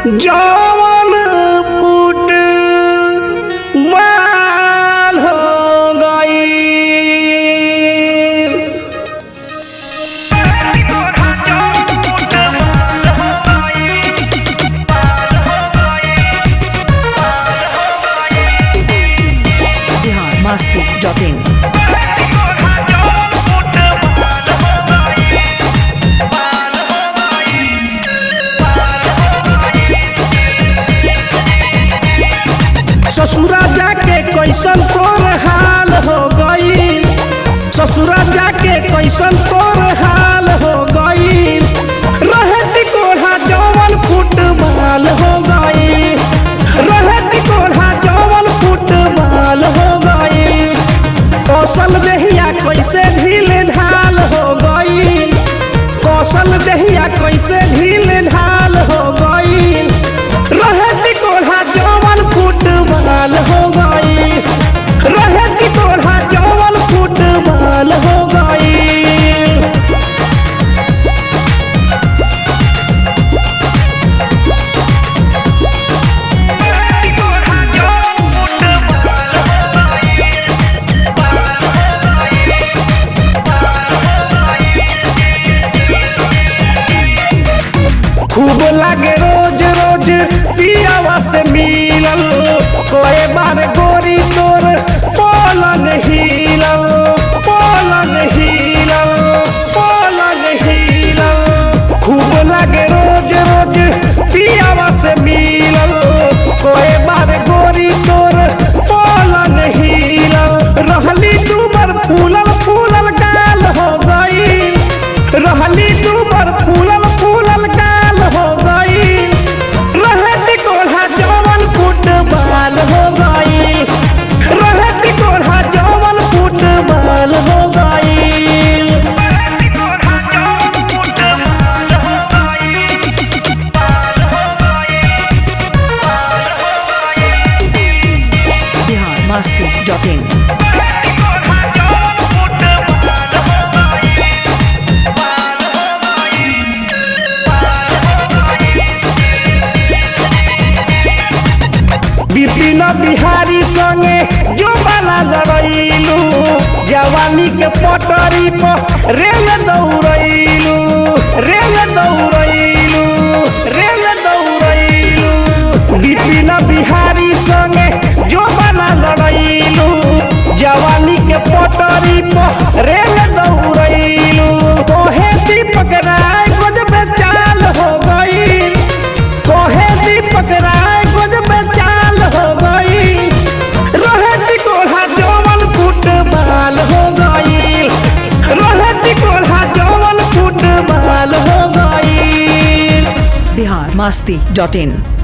जवन फूट माल हो गई बिहार मस्ती डॉट इन ससुरा जाके कैसन तोर हाल हो गई ससुरा जाके कैसन तोर हाल हो गई रहे टिकोढ़ा जवन फुटबाल हो गई रहे टिकोढ़ा जवन फुटबाल हो गई कौशल देहिया कैसे ढील ढाल हो गई कौशल देहिया कैसे ढील ढाल हो गई रहे टिकोढ़ा जवन फुटबाल हो गई रहे टिकोढ़ा जवन फुटबाल हो गई खूब लागे रोज रोज पियावा से मिलल कोई बार गोरी तोर पलंग हिलल पलंग हिलल पलंग हिलल खूब लागे रोज रोज पियावा से मिलल कोई बार गोरी तोर पलंग हिलल रहली दूबर फूलल फूलल गाल हो गई रहली दूबर फूलल फूलल गाल हो गई रहे टिकोढ़ा जवन फुटबाल हो गई रहे टिकोढ़ा जवन फुटबाल हो गई बिहार मस्ती डॉट इन विपिन बिहारी संगे जो बना लड़ैलू जवानी के पटरी पर रेल दौड़ैलू रेल दौड़ैलू रेल दौड़ैलू विपिन बिहारी संगे जो बना लड़ैलू जवानी के पटरी पर रेल दौड़ैलू कोहे दीपक राय गजब चाल हो गई कोहे दीपक राय गजब चाल हो गई रहे टिकोढ़ा जवन फुटबाल हो गई रहे टिकोढ़ा जवन फुटबाल हो गई बिहार मस्ती डॉट इन